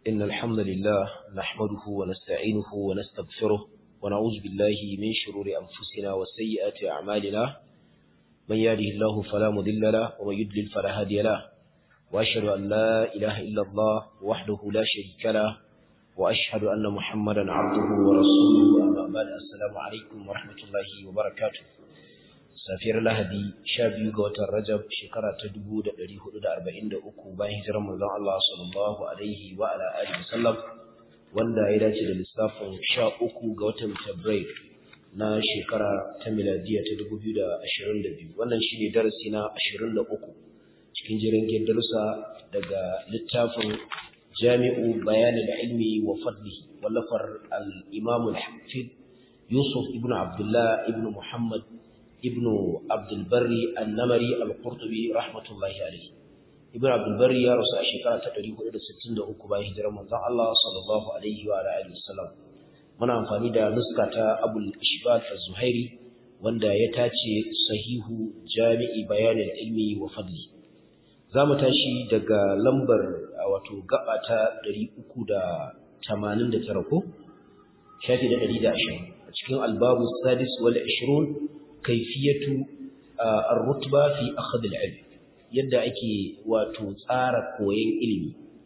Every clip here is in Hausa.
إن الحمد لله نحمده ونستعينه ونستغفره ونعوذ بالله من شرور أنفسنا وسيئات أعمالنا من يهده الله فلا مضل له ومن يضلل فلا هادي له وأشهد أن لا إله إلا الله وحده لا شريك له وأشهد أن محمدا عبده ورسوله أما بعد السلام عليكم ورحمة الله وبركاته safiyar lahadi sha biyu ga watan rajab shekara ta dubu da ɗari hudu da arba'in da uku bayan hijirar manzon Allah sallallahu alaihi wa ala alihi wasallam wanda ya dace da lissafin sha uku ga watan tabrair na shekara ta miladiya ta dubu biyu da ashirin da biyu wannan shine darasi na ashirin da uku cikin jirgin darussa daga littafin jami'u bayanin ilmi wa fadlihi wallafar al-imam al-hafid yusuf ibn abdullah ibn muhammad ابن عبد البر النمري القرطبي رحمة الله عليه ابن عبد البر يا رسول الشكرة تقريبا إلى ستين دقوق باي هجرة من الله صلى الله عليه وعلى آله وسلم من أنفاني دا نسكة أبو الإشبال الزهيري wanda ya tace sahihu jami'i bayanin ilmi wa fadli za mu tashi daga lambar wato gaba ta 389 ko shafi da 120 a cikin albabu sadis wal 20 kaifiyatu ar-rutba fi akhd al-ilm yadda ake wato tsara koyon ilimi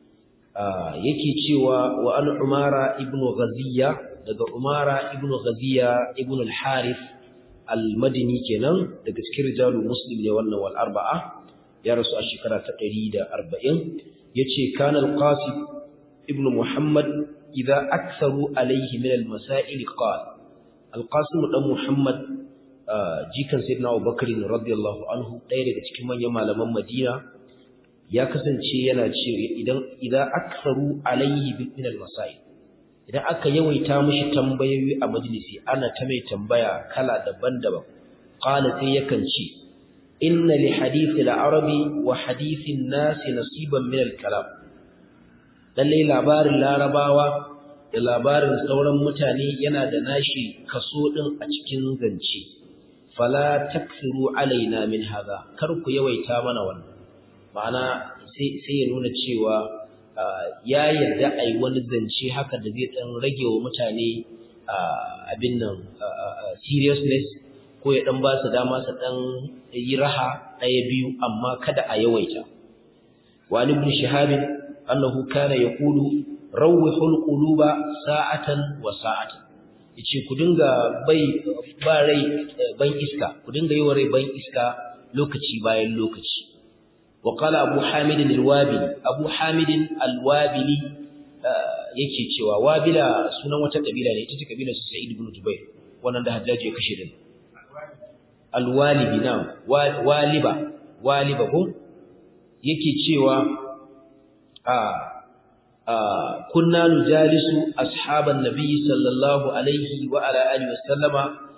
yake cewa wa an umara ibn ghaziya daga umara ibn ghaziya ibn al-harith al-madini kenan daga cikin rijalu muslim ne wannan wal arba'a ya rasu a shekara ta 140 yace kana al-qasim ibn muhammad idza aktharu alayhi min al-masail qala al-qasim dan muhammad jikan sayyidina Abubakar radiyallahu anhu ɗaya daga cikin manyan malaman Madina ya kasance yana cewa idan idan aktharu alayhi min al-masail idan aka yawaita mishi tambayoyi a majalisi ana ta mai tambaya kala daban-daban qala sai yakan ce inna li hadith al-arabi wa hadith an-nas nasiban min al-kalam lalle labarin larabawa da labarin sauran mutane yana da nashi kaso din a cikin zance fala taksiru alaina min haza kar ku yawaita mana wannan ma'ana sai ya nuna cewa ya yarda ai wani zance haka da zai dan rage wa mutane abin nan seriousness ko ya dan ba su dama su dan yi raha ɗaya biyu amma kada a yawaita wa ibn shihab annahu kana yaqulu rawwihul quluba sa'atan wa sa'atan yace ku dinga bai ba rai ban iska ku dinga yi wa rai ban iska lokaci bayan lokaci wa qala abu hamid al-wabili abu hamid al-wabili yake cewa wabila sunan wata kabila ne ita ce kabilar su sa'id ibn jubair wannan da hajjaji ya kashe din al-walibi na waliba waliba ko yake cewa a كنا نجالس أصحاب النبي صلى الله عليه وعلى آله وسلم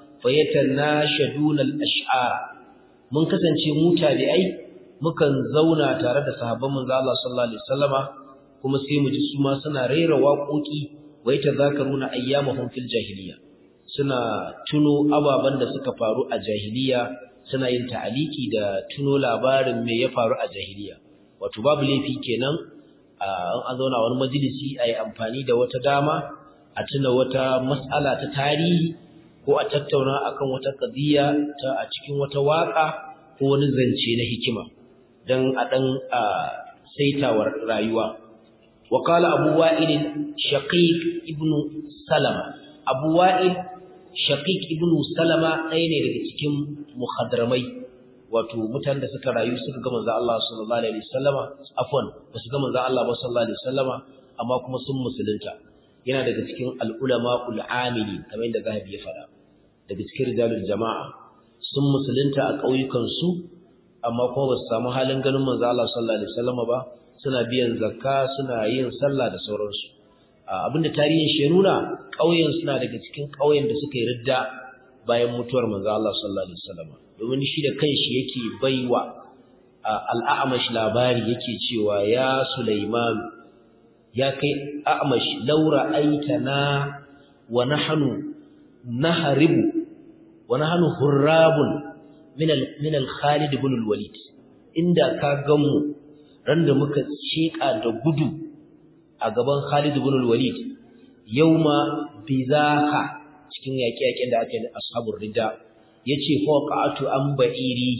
فيتناشدون الأشعار من kasance mu tabi'ai mukan zauna tare da sahabban manzo Allah sallallahu alaihi wasallama kuma sai mu ji su ma suna rera waƙoƙi wa yatazakaruna ayyamahum fil jahiliya suna tuno ababan da suka faru a jahiliya suna yin ta'aliki da tuno labarin me ya faru a jahiliya wato babu laifi kenan an zauna wani majalisi a yi amfani da wata dama a tuna wata matsala ta tarihi ko a tattauna akan wata ƙadiyya ta a cikin wata waƙa ko wani zance na hikima don a ɗan saitawar rayuwa وقال أبو وائل شقيق ابن سلمة أبو وائل شقيق ابن سلمة أين daga cikin mukhadramai wato mutanen da suka rayu suka ga manzo Allah sallallahu alaihi wasallama afwan ba su ga manzo Allah ba sallallahu alaihi wasallama amma kuma sun musulunta yana daga cikin al-ulama ul-amili kamar yadda Zahabi ya faɗa daga cikin rijalul jama'a sun musulunta a ƙauyukan su amma kuma ba su samu halin ganin manzo Allah sallallahu alaihi wasallama ba suna biyan zakka suna yin sallah da sauransu abinda tarihin shi nuna ƙauyen suna daga cikin ƙauyen da suka yi ridda bayan mutuwar manzo Allah sallallahu alaihi wasallama domin shi da kanshi yake baiwa al'amash labari yake cewa ya Sulaiman ya kai a'amash laura aitana wa nahnu nahribu wa nahnu hurrabun min al min al Khalid ibn al Walid inda ka gamu ran da muka sheka da gudu a gaban Khalid ibn al-Walid yawma bizaha cikin yaƙe-yaƙen da aka yi ashabur rida yace fa qa'atu an ba'iri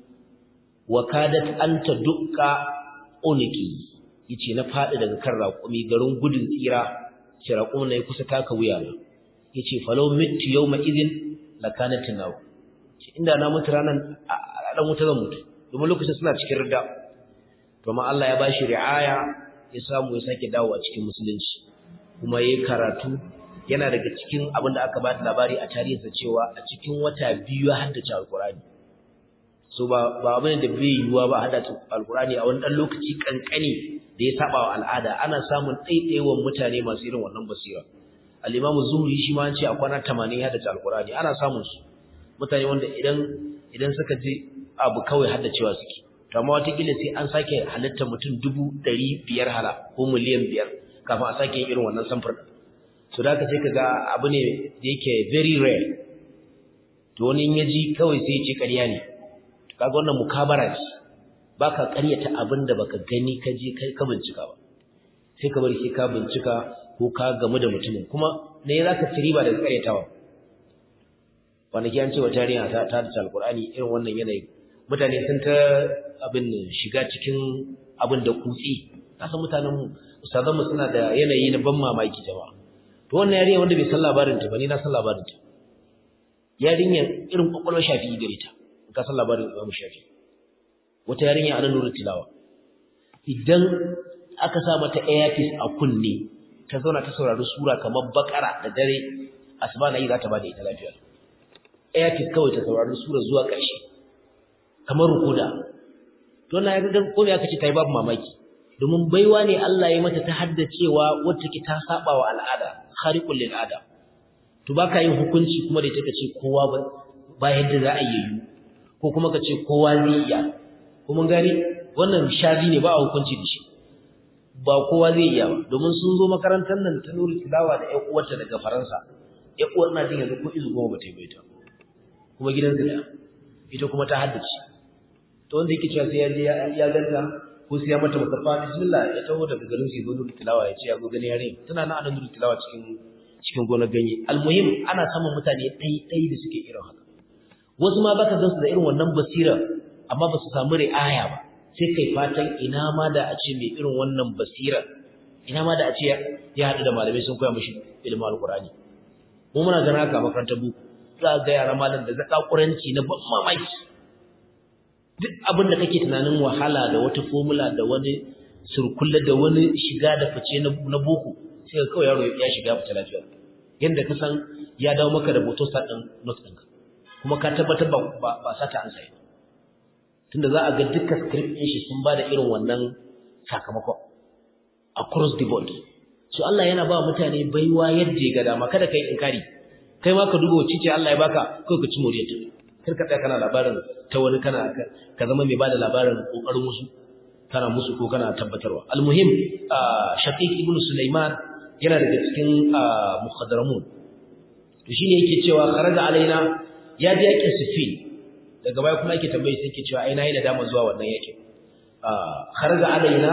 wa kadat anta dukka uniki yace na fadi daga kan raƙumi garin gudun tsira ce raƙumin ne kusa taka wuya na yace falau mittu yawma idin lakanat naw inda na mutu ranan dan wuta zan mutu domin lokacin suna cikin rida to amma Allah ya bashi ri'aya ya samu ya sake dawowa cikin musulunci kuma yayi karatu yana daga cikin abin da aka bada labari a tarihinsa cewa a cikin wata biyu ya haddace alkurani so ba ba abin da bai yiwuwa ba haddace alkurani a wani dan lokaci kankani da ya saba wa al'ada ana samun ɗaiɗaiwan mutane masu irin wannan basira al-imamu zuhri shi ma an ce a kwana 80 ya haddace alkurani ana samun su mutane wanda idan idan suka je abu kawai haddacewa suke to amma watakila sai an sake halittar mutum dubu ɗari biyar hala ko miliyan biyar kafin a sake yin irin wannan samfur so da ka sai ka ga abu ne da yake very rare to wani ya ji kawai sai ce ƙarya ne to kaga wannan mukabara ce baka ƙaryata abin da baka gani ka je ka bincika ba sai ka bari sai ka bincika ko ka gamu da mutumin kuma ne za ka ci riba daga ƙaryatawa kwanaki an ce wa tarihi ta ta da alƙur'ani irin wannan yanayi mutane sun ta abin shiga cikin abin da kutsi kasan mutanen mu ustazanmu suna da yanayi na ban mamaki jama'a to wannan yarinya wanda bai san labarin ta ba ni na san labarin ta yarinya irin kwakwalwar shafi gare ta ka san labarin Imam Shafi wata yarinya ana nuru tilawa idan aka sa mata earpiece a kunne ta zauna ta saurari sura kamar bakara da dare asuba na yi za ta bada ita lafiya earpiece kawai ta saurari sura zuwa ƙarshe kamar rukuda to na ga ko me aka ce ta yi babu mamaki domin baiwa ne Allah ya mata ta haddacewa wacce ke ta saba wa al'ada khariqul lil ada to baka yin hukunci kuma da ita kace kowa ba ba yadda za a yi ko kuma kace kowa zai iya kuma gani wannan shazi ne ba a hukunci da shi ba kowa zai iya ba domin sun zo makarantar nan ta nuri tilawa da ƴan uwarta daga Faransa ƴan uwar na jin yanzu ko izu goma ba ta yi baita kuma gidansu da ita kuma ta haddace to wanda yake cewa sai ya je ya ganta ko sai ya mata musaffa bismillah ya taho daga garin sai zo tilawa ya ce ya go gani yare tana nan anan tilawa cikin cikin gonar ganye almuhim ana samun mutane dai dai da suke irin haka wasu ma baka gansu da irin wannan basira amma ba su samu ri'aya ba sai kai fatan ina ma da a ce mai irin wannan basira ina ma da a ce ya haɗu da malamai sun koya mishi ilimin alkurani mu muna ganin haka a makarantar buku za ga yara malam da zakakuranci na ban mamaki duk abin da kake tunanin wahala da wata formula da wani surkulla da wani shiga da fice na boko sai ka kawai yaro ya shiga fita lafiya yanda ka san ya dawo maka da boto sa din note ɗinka kuma ka tabbatar ba ba sata an sai tunda za a ga dukkan script ɗin shi sun bada irin wannan sakamakon across the board so Allah yana ba mutane baiwa yadda ya ga dama kada kai inkari kai ma ka duba wacce ce Allah ya baka kai ka ci moriyarta kar ka tsaya kana labarin ta wani kana ka zama mai bada labarin kokarin wasu kana musu ko kana tabbatarwa almuhim shaqiq ibnu sulaiman yana daga cikin mukhadaramun to shine yake cewa kharaja alaina ya je yake sifin daga baya kuma yake tambaye sai yake cewa ai nayi da dama zuwa wannan yake kharaja alaina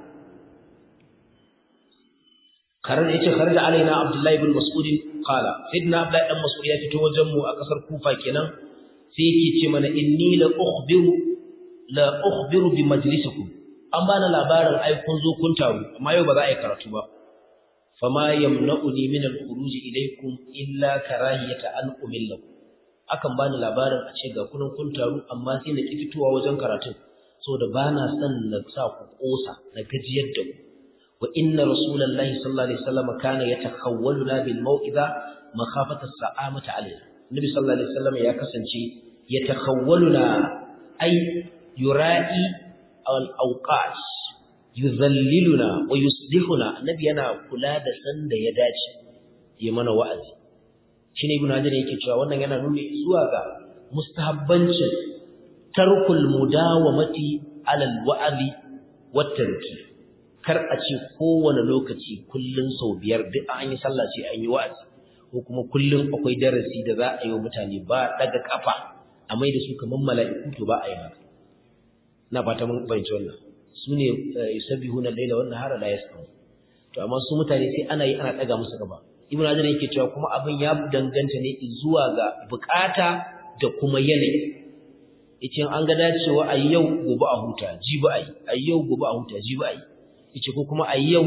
kharaja yace kharaja alaina abdullahi ibn mas'ud qala sidna abdullahi dan mas'ud ya fito wajen mu a kasar kufa kenan sai yake ce mana inni la ukhbiru la ukhbiru bi majlisikum an bana labarin ai kun zo kun taru amma yau ba za a yi karatu ba fama yamna'uni min al-khuruj ilaykum illa karahiyata an umillakum akan bani labarin a ce ga kunan kun taru amma sai na ki fitowa wajen karatun saboda bana son na sa ku kosa na gajiyar da ku wa inna rasulullahi sallallahu alaihi wasallam kana yatakhawwaluna bil mau'iza makhafata as-sa'amata alaina Nabi sallallahu alaihi wasallam ya kasance ya takhawwaluna ay yura'i al-awqat yuzalliluna wa yuslihuna Nabi yana kula da sanda ya dace ya mana wa'azi shine ibnu hajar yake cewa wannan yana nuni zuwa ga mustahabbancin tarkul mudawamati alal wa'azi wat tarki kar a ce kowane lokaci kullun sau biyar duk an yi sallah sai an yi wa'azi ko kuma kullum akwai darasi da za a yi wa mutane ba daga kafa a mai da su kamar mala'iku to ba a yi haka na fata mun bayyana wannan su ne yusabbihuna al-laila wan nahara la yas'un to amma su mutane sai ana yi ana daga musu gaba ibnu hajar yake cewa kuma abin ya danganta ne zuwa ga bukata da kuma yanayi yace an ga dacewa a yau gobe a huta jibi ayi a yau gobe a huta jibi ayi yace ko kuma a yau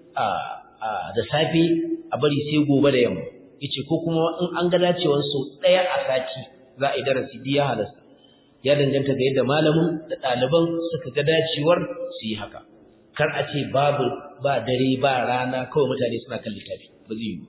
a da safe a bari sai gobe da yamma yace ko kuma in an ga dacewa so daya a sati za a yi darasi biya halasta ya danganta ga yadda malamin da ɗaliban suka ga dacewar su yi haka kar a ce babu ba dare ba rana kawai mutane suna kan littafi ba zai yi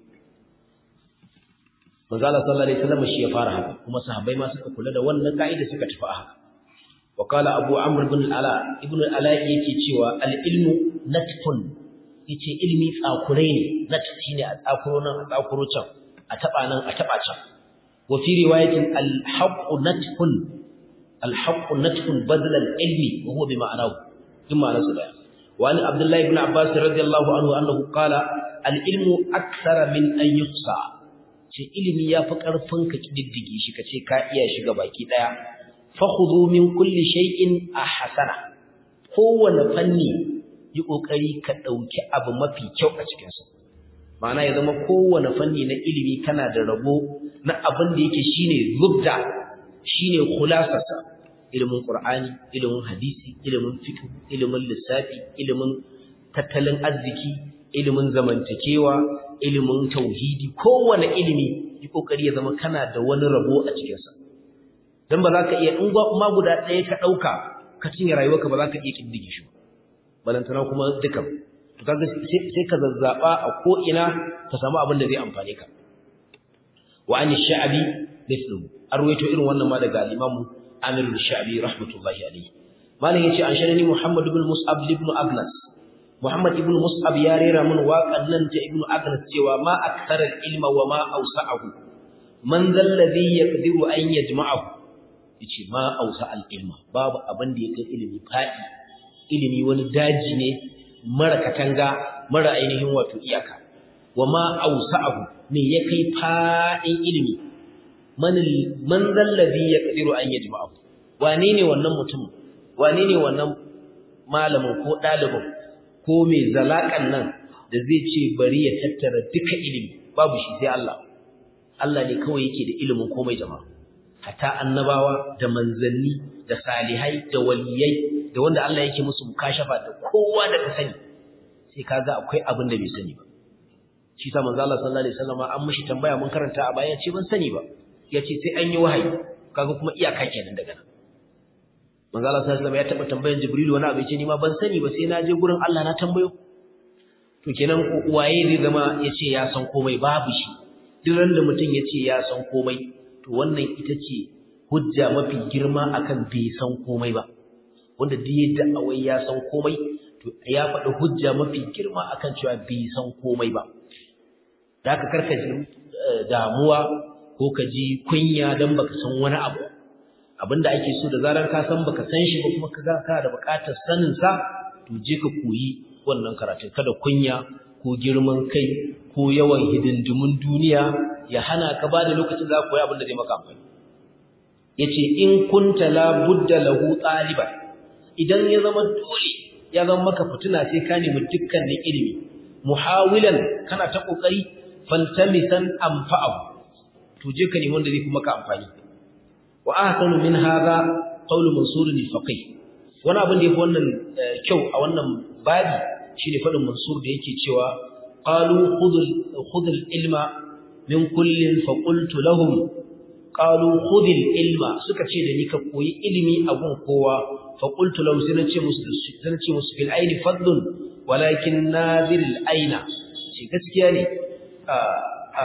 manzo Allah sallallahu alaihi wasallam shi ya fara haka kuma sahabbai ma suka kula da wannan kaida suka tafi haka wa qala abu amr ibn al-ala ibn al-ala yake cewa al-ilmu natfun yace ilmi tsakurai ne nat shine a tsakuro nan a tsakuro can a taba nan a taba can wa fi riwayatin al-haqqu natfun al-haqqu natfun badal al-ilmi wa huwa bi ma'anahu din ma'anarsa daya wa an abdullahi ibn abbas radiyallahu anhu annahu qala al-ilmu akthara min an yuhsa ce ilimi ya fi ƙarfin ka ƙididdige shi ka ce ka iya shiga baki ɗaya fakhudhu min kulli shay'in ahsana kowane fanni yi ƙoƙari ka ɗauki abu mafi kyau a cikinsa ma'ana ya zama kowane fanni na ilimi kana da rabo na abin da yake shine zubda shine khulasarsa ilimin qur'ani ilimin hadisi ilimin fiqh ilimin lissafi ilimin tattalin arziki ilimin zamantakewa ilimin tauhidi kowane ilimi yi kokari ya zama kana da wani rabo a cikinsa don ba za ka iya in ma guda ɗaya ka ɗauka ka cinye rayuwarka ba za ka iya ƙiddige shi balantana kuma duka to kaga sai ka zazzaɓa a ko'ina ka samu abin da zai amfane ka wa an sha'abi mithlu an ruwaito irin wannan ma daga al-imamu amir sha'abi rahmatullahi alayhi malam yace an sharani muhammad ibn mus'ab ibn agnas Muhammad ibn Mus'ab ya rera min waƙan nan ta Ibn Agnes cewa ma aktharal ilma wa ma awsa'ahu man zal ladhi yaqdiru an yajma'ahu yace ma awsa al ilma babu abin da yake ilimi fadi ilimi wani daji ne mara katanga mara ainihin wato iyaka wa ma awsa'ahu me ya kai fadin ilimi man man zal ladhi yaqdiru an yajma'ahu wane ne wannan mutum wane ne wannan malamin ko dalibin ko mai zalakan nan da zai ce bari ya tattara duka ilimi babu shi sai Allah Allah ne kawai yake da ilimin komai jama'a hatta annabawa da manzanni da salihai da waliyai da wanda Allah yake musu mukashafa da kowa da ka sani sai kaga akwai abin da bai sani ba shi sa manzo Allah sallallahu alaihi wasallam an mishi tambaya mun karanta a baya ce ban sani ba yace sai an yi wahayi kaga kuma iyaka kenan daga nan manzo Allah sallallahu alaihi wasallam ya taba tambayan Jibril wani abu yace ni ma ban sani ba sai na je gurin Allah na tambayo to kenan waye zai zama yace ya san komai babu shi duk ran da mutum yace ya san komai to wannan ita ce hujja mafi girma akan bai san komai ba wanda duk yadda awai ya san komai to ya faɗi hujja mafi girma akan cewa bai san komai ba da haka karka ji damuwa ko ka ji kunya dan baka san wani abu abinda ake so da zarar ka san baka san shi ba kuma ka ga da buƙatar sanin sa to je ka koyi wannan karatun kada kunya ko girman kai ko yawan hidindimun duniya ya hana ka bada lokacin za ka koyi abin da zai maka amfani yace in kunta la budda lahu taliban idan ya zama dole ya zama maka fituna sai ka nemi dukkanin ilimi muhawilan kana ta kokari faltamisan anfa'ahu to je ka nemi wanda zai kuma ka amfani wa ahsanu min hadha qawlu mansur al-faqih wani abin da yafi wannan kyau a wannan babi shine fadin mansur da yake cewa qalu khudul khudul ilma min kullin fa qultu lahum qalu khudil ilma suka ce da ni ka koyi ilimi a gun kowa fa qultu lahum sai nace musu sai nace musu fil aini fadlun walakin nadir al aina ce gaskiya ne a a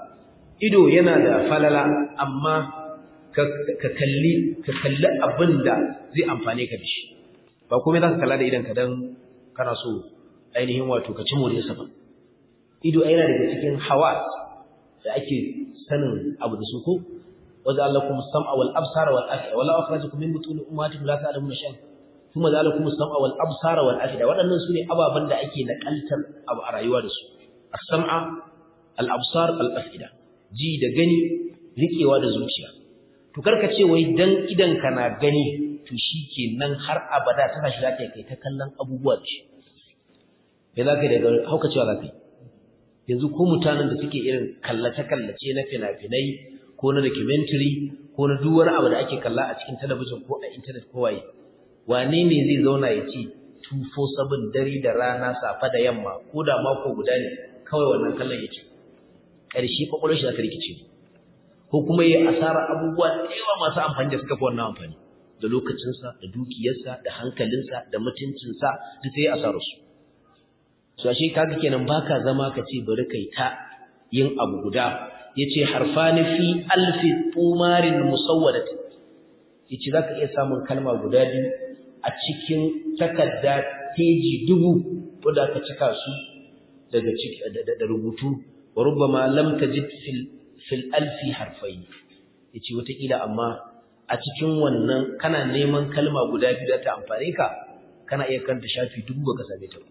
ido yana da falala amma ka kalli ka kalli abinda zai amfane ka da shi ba komai za ka kalla da idan ka dan kana so ainihin wato ka ci moriyarsa ba ido yana daga cikin hawas da ake sanin abu da su ko وجعل لكم السمع والابصار والافئده ولا اخرجكم من بطون امهاتكم لا تعلمون شيئا ثم جعل لكم السمع والابصار والافئده waɗannan sune ababan da ake nakaltar abu a rayuwa da su as-sam'a al-absar al-af'ida ji da gani rikewa da zuciya to karka ce wai dan idan kana gani to shikenan har abada tana shi zaka kai ta kallon abubuwa da shi me za ka yi daga haukacewa za ka yi yanzu ko mutanen da suke irin kallace-kallace na fina-finai ko na documentary ko na duk wani abu da ake kalla a cikin talabijin ko a intanet ko waye wane ne zai zauna ya ce 247 dare da rana safa da yamma ko da mako guda ne kawai wannan kallon ya ce ƙarshe kwakwalwar shi za ta rikice ko kuma ya asara abubuwa da yawa masu amfani da suka fi wannan amfani da lokacinsa da dukiyarsa da hankalinsa da mutuncinsa duk sai ya asara su so ashe kaga kenan baka zama ka ce bari kai ta yin abu guda yace harfani fi alfi tumarin musawwadat yace zaka iya samun kalma guda biyu a cikin takarda teji dubu wanda ka cika su daga ciki da rubutu wa rubbama lam tajid fil fil alfi harfayn yace wata kila amma a cikin wannan kana neman kalma guda biyu da ta amfane ka kana iya kanta shafi dubu baka same ta ba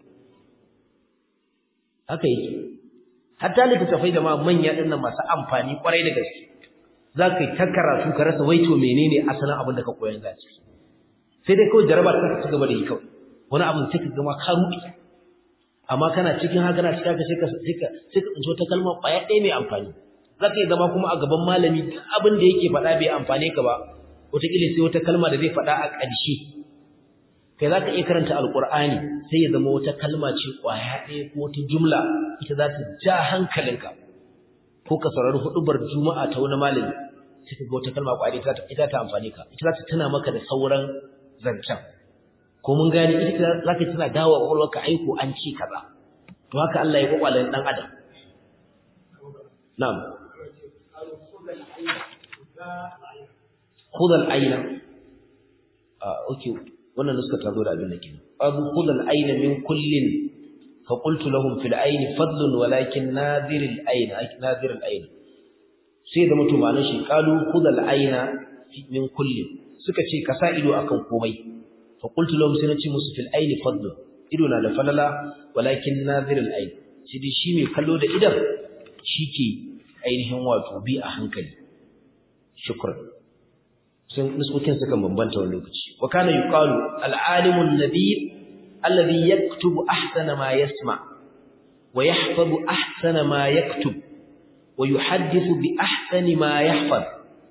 haka yake hatta littattafai da ma manya dinnan masu amfani kwarai da gaske za ka yi ta karatu ka rasa waito menene asalin abin da ka koyan za ciki sai dai kawai jaraba ta ci gaba da yi kawai wani abin sai ka gama ka ruɗe amma kana cikin haka na cikin haka sai ka sai ka sai ka tsinci wata kalma ƙwaya ɗaya mai amfani za ka yi zama kuma a gaban malami duk abin da yake faɗa bai amfane ka ba wataƙila sai wata kalma da zai faɗa a ƙarshe kai za ka iya karanta alƙur'ani sai ya zama wata kalma ce ƙwaya ɗaya ko wata jumla ita za ta ja hankalinka ko ka saurari huɗubar juma'a ta wani malami sai ka ga wata kalma ƙwaya ɗaya ita ta amfani ka ita za ta tuna maka da sauran zancen ko mun gane ita za ka tana dawo a ƙwaƙwalwarka aiko an ce kaza to haka Allah ya ƙwaƙwalen ɗan adam na'am khudal aina ah okay wannan nuska ta zo da abin da ke abu khudal aina min kullin fa qultu lahum fil aini fadlun walakin nadir al aina nadir al aina sai da mutum ma'anar shi qalu khudal aina min kullin suka ce ka sa ido akan komai fa qultu lahum sai nace musu fil aini fadlun ido na da falala walakin nadir al aina shi dai shi mai kallo da idan shike ainihin wato bi a hankali shukran sun nuskokin suka bambanta wani lokaci wa kana yuqalu al-alimu an-nabiy alladhi yaktubu ahsana ma yasma wa yahfazu ahsana ma yaktub wa yuhaddithu bi ahsani ma yahfaz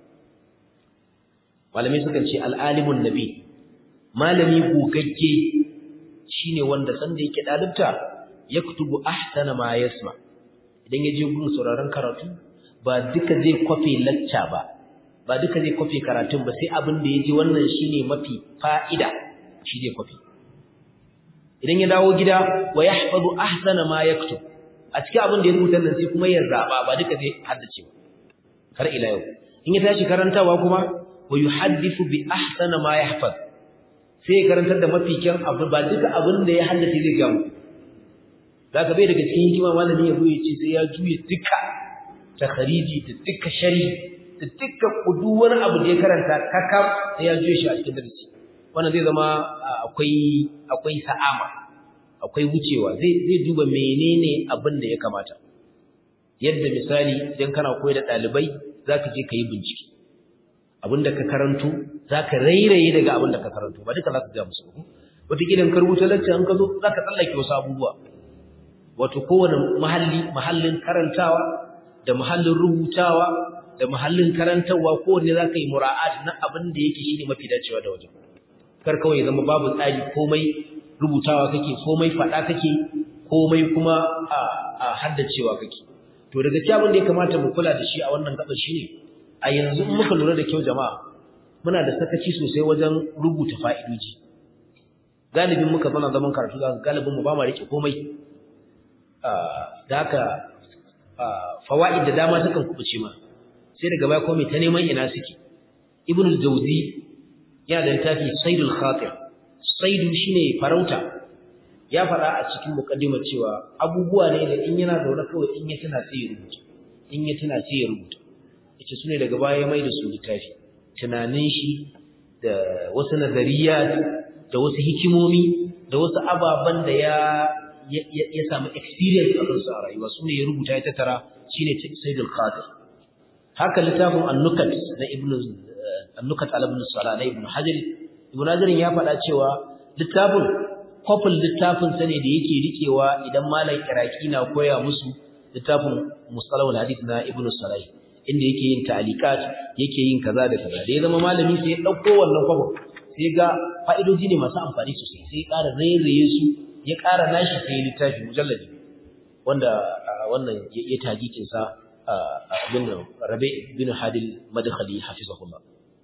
malami sukan ce al-alimu an-nabiy malami gogagge shine wanda sanda yake dalibta yaktubu ahsana ma yasma idan yaje gun sauraron karatu ba duka zai kwafe lacca ba ba duka zai kwafe karatun ba sai abin da ya ji wannan shi ne mafi fa'ida shi zai kwafe. Idan ya dawo gida wa ya haifadu ahsana ma ya fito, a cikin abin da ya rubuta nan sai kuma ya zaɓa ba duka zai haddace ba, har ila yau. In ya tashi karantawa kuma wa yi haddifu bi ahsana ma ya haifad, sai ya karantar da mafi kyan abu ba duka abin da ya haddace zai gamu. Za ka bai daga cikin hikima malami ya ya ce sai ya juya duka takhariji da duka shari'i da dukkan kudu wani abu da ya karanta kakam sai ya juye shi a cikin darasi wannan zai zama akwai akwai sa'ama akwai wucewa zai zai duba menene abin da ya kamata yadda misali idan kana koyar da dalibai zaka je ka yi bincike abin da ka karanto zaka rairaye daga abin da ka karanto ba duka zaka ga musu ba wataƙila ka rubuta lacca in ka zo zaka tsallake wasu abubuwa wato kowane mahalli mahallin karantawa da mahallin rubutawa da muhallin karantarwa kowanne za ka yi mura'at na abin da yake shi ne mafi dacewa da wajen kar kawai zama babu tsari komai rubutawa kake komai faɗa kake komai kuma a haddacewa kake to daga cikin abin da ya kamata mu kula da shi a wannan gaban shine a yanzu in muka lura da kyau jama'a muna da sakaci sosai wajen rubuta fa'idoji galibin muka zana zaman karatu za galibin mu ba ma rike komai da haka fawaid da dama sukan kubuce ma sai daga baya komai ta neman ina suke ibn al-jawzi yana da littafi saidul khatir saidu shine farauta ya fada a cikin muqaddimar cewa abubuwa ne da in yana zaune kawai in ya tana sai ya rubuta in ya tana sai ya rubuta yace sune daga baya ya mai da su littafi tunanin shi da wasu nazariyat da wasu hikimomi da wasu ababan da ya ya samu experience a kansu a rayuwa sune ya rubuta ya tattara shine saidul khatir haka littafin annukat na ibnu annukat al ibn salah na ibnu hajar ibnu hajar ya faɗa cewa littafin kwafin littafin sa ne da yake rikewa idan malam iraki na koya musu littafin mustalahul hadith na ibn sarai inda yake yin ta'alikat yake yin kaza da kaza da ya zama malami sai ya dauko wannan kwafin sai ga fa'idoji ne masu amfani sosai sai ya ƙara rairaye su ya ƙara nashi sai ya littafi mujalladi wanda wannan ya tagikin sa abin nan rabe bin hadil madkhali hafizahullah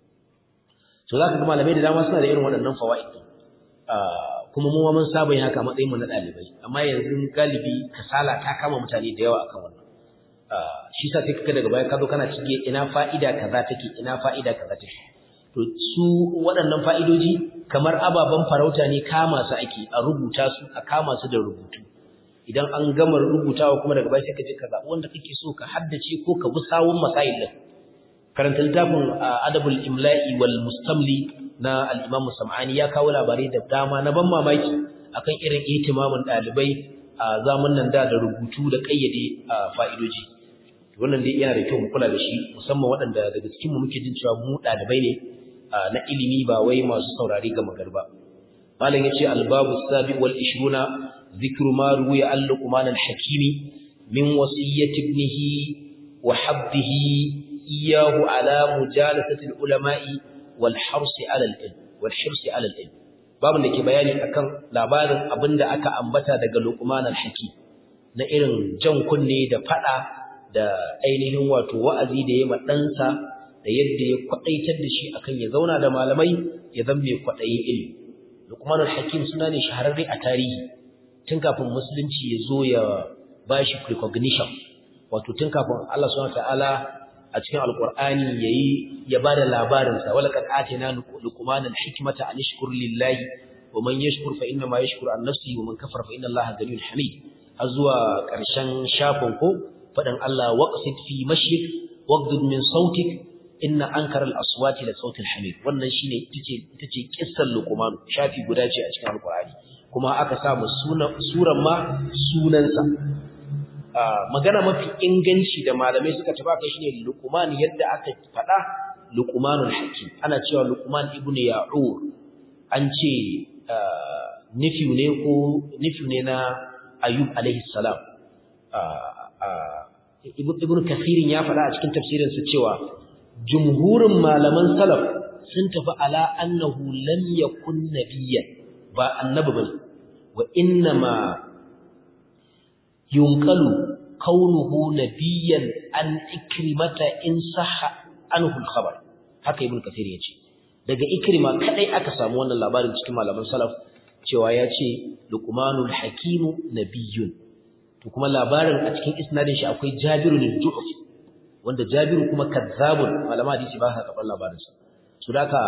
to zaka ga malamai da dama suna da irin waɗannan fawaid kuma mu mun saba yin haka matsayin mu na dalibai amma yanzu galibi kasala ta kama mutane da yawa akan wannan shi sa sai kaga daga baya ka zo kana cike ina fa'ida kaza take ina fa'ida kaza take to su waɗannan fa'idoji kamar ababen farauta ne kama su ake a rubuta su a kama su da rubutu idan an gama rubutawa kuma daga baya sai ka je ka zaɓi wanda kake so ka haddace ko ka bi sawun masail din karanta littafin adabul imla'i wal mustamli na al-imam sam'ani ya kawo labarai da dama na ban mamaki akan irin ihtimamin ɗalibai a zamanin da da rubutu da kayyade fa'idoji wannan dai yana da kyau mu kula da shi musamman waɗanda daga cikin mu muke jin cewa mu ɗalibai ne na ilimi ba wai masu saurari ga magarba malam yace al-babu sabi wal 20 ذكر ما روي عن لقمان الحكيم من وصية ابنه وحبه إياه على مجالسة العلماء والحرص على العلم والحرص على العلم babin da ke bayani akan labarin abinda aka ambata daga Luqman al-Hakim na irin jan kunne da fada da ainihin wato wa'azi da yayi ɗansa da yadda ya kwadaitar da shi akan ya zauna da malamai ya zama mai kwadayin ilimi Luqman al-Hakim suna ne shahararre a tarihi tun kafin musulunci ya zo ya bashi recognition wato tun kafin Allah subhanahu wataala a cikin alqur'ani yayi ya bada labarin sa wala qad atina luqman alhikmata an yashkur lillahi wa man yashkur fa inna ma yashkuru an nafsihi wa man kafara fa inna Allaha ganiyyun hamid har zuwa karshen shafin ko fadan Allah waqsid fi mashyik waqdud min sautik inna ankara al-aswati la sautil hamid wannan shine itace itace kissar luqman shafi guda ce a cikin alqur'ani kuma aka samu suran ma sunansa magana mafi inganci da malamai suka tafi kai shine Luqman yadda aka faɗa Luqmanul Hakim ana cewa Luqman ibnu Ya'ur an ce nifiu ne ko nifiu ne na Ayub alaihi salam Ibn Kathirin ya faɗa a cikin tafsirinsa cewa jumhurin malaman salaf sun tafi ala annahu lam yakun nabiyyan ba annabi bane wa innama yunqalu kaunuhu nabiyyan an ikrimata in sahha anhu al-khabar haka ibn kathir yace daga ikrima kadai aka samu wannan labarin cikin malaman salaf cewa yace luqmanul hakim nabiyyun to kuma labarin a cikin isnadin shi akwai jabirun al-ju'fi wanda jabiru kuma kazzabun malama hadisi ba sa karɓar labarin sa su daka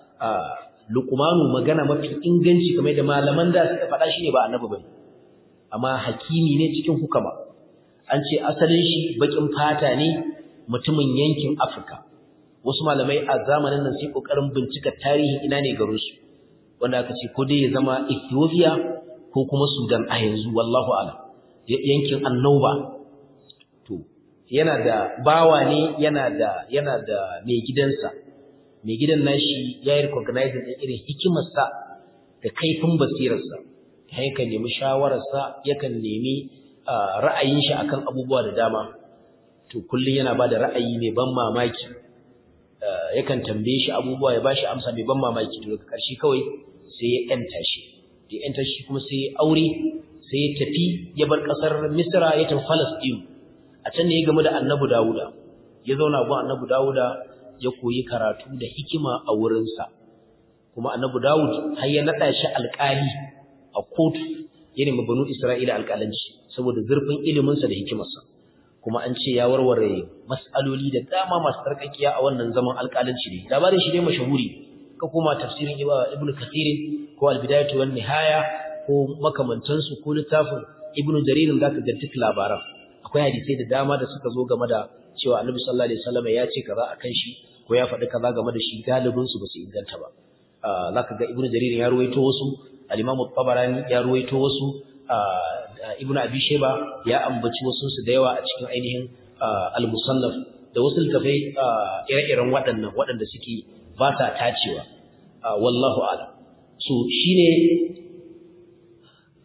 luqmanu magana mafi inganci kamar da malaman da suka faɗa shi ne ba annabi bane amma hakimi ne cikin hukama an ce asalin shi bakin fata ne mutumin yankin Afirka wasu malamai a zamanin nan sai kokarin bincika tarihin ina ne garin su wanda aka ce ko dai ya zama Ethiopia ko kuma Sudan a yanzu wallahu a'lam yankin Annauba to yana da bawa ne yana da yana da mai gidansa mai gidan nashi ya yi recognizing ɗin irin hikimarsa da kaifin basirarsa yakan nemi shawararsa yakan nemi ra'ayin shi akan abubuwa da dama to kullum yana ba da ra'ayi mai ban mamaki yakan tambaye shi abubuwa ya bashi amsa mai ban mamaki to daga ƙarshe kawai sai ya yanta shi da yanta shi kuma sai ya aure sai ya tafi ya bar ƙasar Misra ya tafi Falasɗin a can ne ya game da Annabi Dawuda ya zauna gun Annabi Dawuda ya koyi karatu da hikima a wurinsa kuma Annabi Dawud har ya nada shi alƙali a kotu ya nemi banu Isra'ila alƙalanci saboda zurfin iliminsa da hikimarsa kuma an ce ya warware mas'aloli da dama masu tsarkakiya a wannan zaman alƙalanci ne labarin shi ne mashahuri ka koma tafsirin Ibn Kathir ko Al-Bidayatu wan Nihaya ko makamantansu ko littafin Ibn Jarir zaka ga duk labaran akwai hadisai da dama da suka zo game da cewa Annabi sallallahu alaihi wasallam ya ce kaza akan shi ko ya faɗi kaza game da shi galibin su ba su inganta ba zaka ga Ibn Jarir ya ruwaito wasu al-Imam tabarani ya ruwaito wasu Ibn Abi Shayba ya ambaci wasu su da yawa a cikin ainihin al-Musannaf da wasu littafai ire-iren waɗannan waɗanda suke ba sa tacewa wallahu a'lam so shine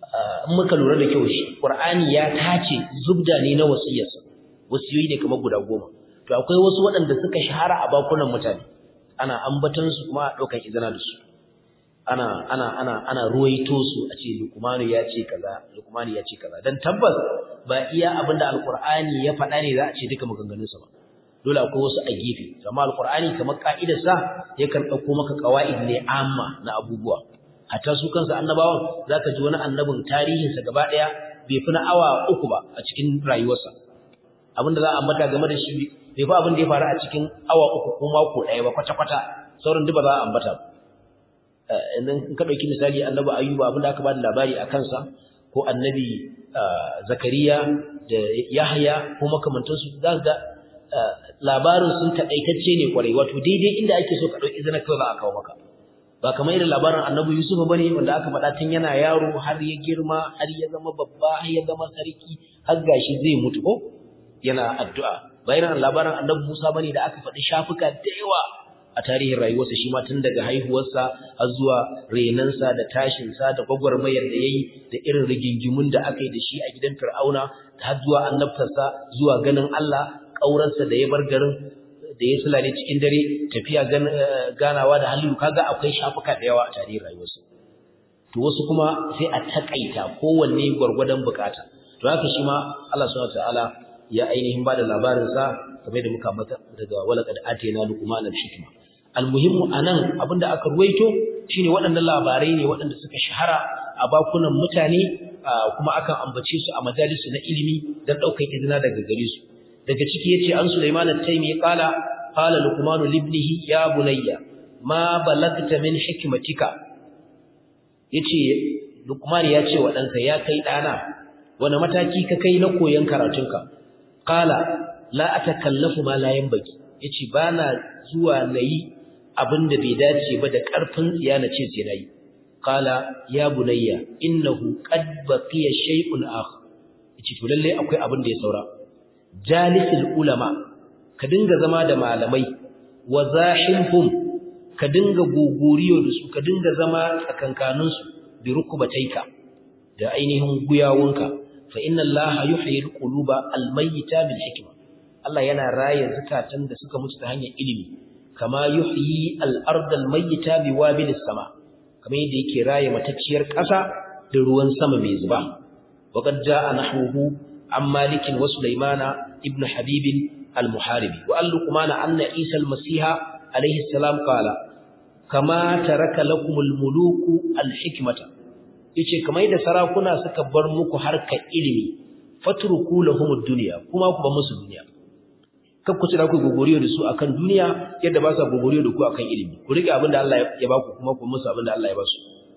in muka lura da kyau shi Qur'ani ya tace zubda ne na wasiyarsa wasiyoyi ne kamar guda goma to akwai wasu waɗanda suka shahara a bakunan mutane ana ambaton su kuma a ɗaukar izina da su ana ana ana ana ruwaito su a ce Luqmanu ya ce kaza Luqmanu ya ce kaza dan tabbas ba iya abinda alqur'ani ya faɗa ne za a ce duka maganganun sa ba dole akwai wasu a gefe amma alqur'ani kamar ka'idar sa yakan dauko maka qawaid ne amma na abubuwa hatta su kansu annabawan zaka ji wani annabin tarihin sa gaba daya bai fi na awa uku ba a cikin rayuwarsa abinda za a ambata game da shi bai fi abin da ya faru a cikin awa uku ko mako daya ba kwata kwata sauran duk ba za a ambata ba in ka ɗauki misali annabi ayyuba abinda aka ba da labari a kansa ko annabi zakariya da yahya ko makamantansu za ga labarin sun taƙaitacce ne kwarai wato daidai inda ake so ka ɗauki izina kawai za a kawo maka ba kamar irin labarin annabi yusuf ba ne wanda aka faɗa tun yana yaro har ya girma har ya zama babba har ya zama sarki har gashi zai mutu ko yana addu'a ba irin labarin annabi musa ba ne da aka faɗi shafuka da yawa a tarihin rayuwarsa shi ma tun daga haihuwarsa har zuwa renansa da tashinsa da gwagwarmayar da ya yi da irin rigingimun da aka yi da shi a gidan fir'auna har zuwa annabtarsa zuwa ganin Allah ƙaurarsa da ya bar garin da ya sulale cikin dare tafiya ganawa da halilu kaga akwai shafuka da yawa a tarihin rayuwarsa to wasu kuma sai a takaita kowanne gwargwadon bukata to haka shi ma Allah subhanahu wataala ya ainihin bada labarin sa kamar da muka mata daga walaqad atina luqman al-hikma almuhimmu anan abinda aka ruwaito shine waɗannan labarai ne waɗanda suka shahara a bakunan mutane kuma akan ambace su a majalisu na ilimi dan daukar izina daga gare su daga ciki yace an Sulaiman at-Taymi qala qala luqman li ibnihi ya bunayya ma balagta min hikmatika yace luqman ya ce wa ɗansa ya kai ɗana wani mataki ka kai na koyon karatunka qala la atakallafu ma la yanbaghi yace bana zuwa nayi abinda bai dace ba da karfin tsiya na ce sai nayi qala ya bunayya innahu qad baqiya shay'un akhar yace to lalle akwai abin da ya saura jalisul ulama ka dinga zama da malamai wa zahimhum ka dinga gogoriyo da su ka dinga zama tsakankanin su bi rukubataika da ainihin guyawunka fa inna allaha yuhyi alquluba almayyita bil hikma Allah yana raya zakatan da suka mutu ta hanyar ilimi kama yuhyi al-ardh al-mayyita biwabilis sama kamar yadda yake raya matacciyar ƙasa da ruwan sama mai zuba waqad jaa nahwuhu an malik wa sulaymana ibn habib al-muharibi wa al-luqman anna isa al-masiha alayhi salam qala kama taraka lakum al-muluku al-hikmata yace kamar yadda sarakuna suka bar muku harkar ilimi fatruku lahum ad-dunya kuma ku ba musu duniya kan ku tsira ku gogoriyo da su akan duniya yadda ba sa gogoriyo da ku akan ilimi ku rike abin da Allah ya ba ku kuma ku musu abin da Allah ya ba su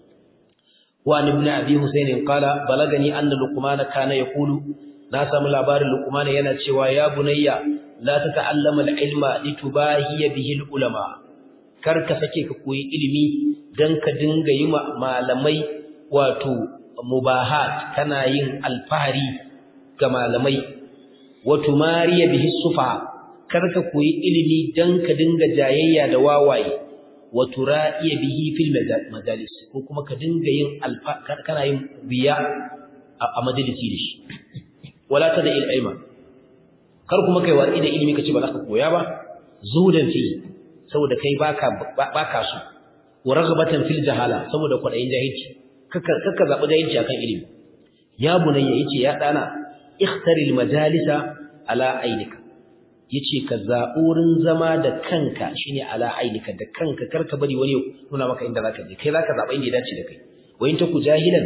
wa ibn abi husayn qala balagani anna luqman kana yaqulu na samu labarin luqman yana cewa ya bunayya la tata'allama al-ilma litubahiya bihi al-ulama kar ka sake ka koyi ilimi dan ka dinga yi malamai wato mubahat kana yin alfahari ga malamai wa tumariya bihi sufa karka koyi ilimi dan ka dinga jayayya da wawaye wa tura'iya bihi fil majalis ko kuma ka dinga yin alfa kana yin biya a majalisi da shi wala tada ilma kar kuma kai watsi da ilimi kace ba za ka koya ba zuhudan fi saboda kai baka baka su wa raghbatan fil jahala saboda kwadayin jahilci kaka kaka zabi jahilci akan ilimi ya bunayya yace ya dana ikhtaril majalisa ala ainika yace ka zaburin zama da kanka shine ala ainika da kanka karka bari wani nuna maka inda zaka je kai zaka zaba inda ya dace da kai wa in taku jahilan